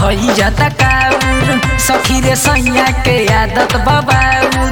भई जाता काउर सखी रे सैया के आदत बबाउर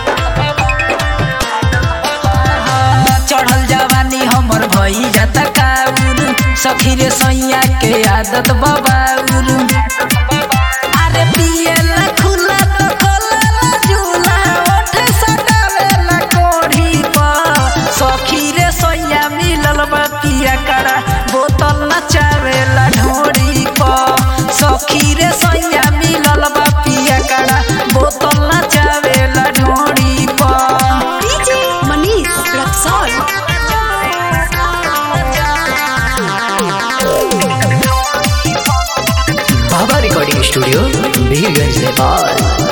चढ़ल जवानी हमर भई जाता काउर सखी रे सैया के आदत बबाउर अरे पियला खुला तो खोला झूला ओठ सटावेला कोढ़ी पर सखी रे सैया मिलल बा पिया करा बोतल नचावेला ढोरी पर सखी रे सैया मिलल बा पिया करा बोतल नचावेला ढोरी पर DJ Manish Luxor. Baba recording studio Birganj Nepal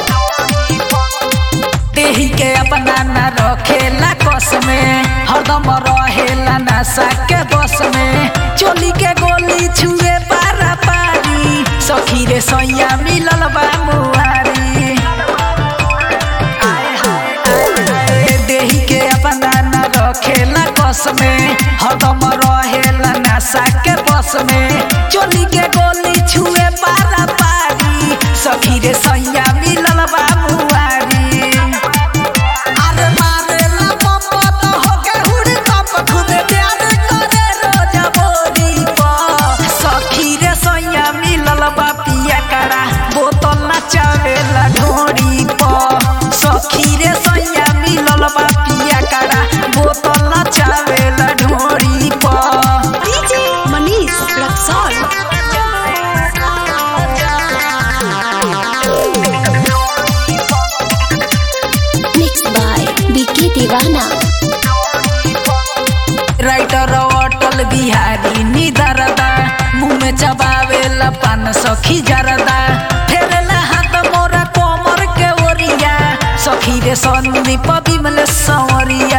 देही के अपना न रखेला कस में हरदम रहेला नशा के बस में चोली के गोली छुए पारा पारी सखी रे सैया मिलल बा मुहारी आय हाय आय हाय, देही के अपना न रखेला कस में हरदम रहेला नशा के बस में चोली के गोली छुए पारा पारी सखी रे सैया मिलल बा मुहारी अरे मारेला पप्पा तो होके हुड़ी कप खुदे प्यार करे रोजा बोरी पर सखी रे सैया मिलल बा पिया करा बोतल नचावेला ढोरी पर सखी रे सैया मिलल बा पिया करा बोतल नचावेला ढोरी पर DJ Manish Luxor. Mixed by BK Divana. Writer Atal Bihari निदरदा मुँह में चबावेला पान सखी जरदा फेरला हाथ मोरा कोमर के ओरिया सखी रे संदीप बिमल संवरिया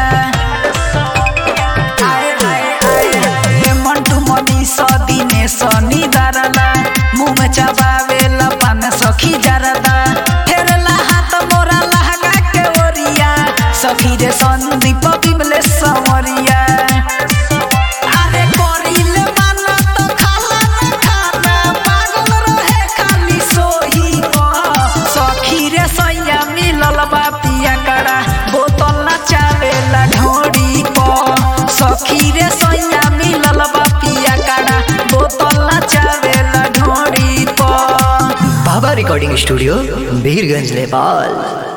आए, आए, आए, आए, मंटू मनी सदीने सनी दरला मुँह में चबावेला पान सखी जरदा फेरला हाथ मोरा लहंगा के ओरिया सखी रे संदीप बिमल संवरिया अरे कोरिले माना तो खाला न खाना पागल रहे खाली सोही पर सखी रे सैया मिलल बा पिया करा बोतल नचावेला ढोरी पर सखी रे सैया मिलल बा पिया करा बोतल नचावेला ढोरी पर बाबा रिकॉर्डिंग स्टूडियो बीरगंज नेपाल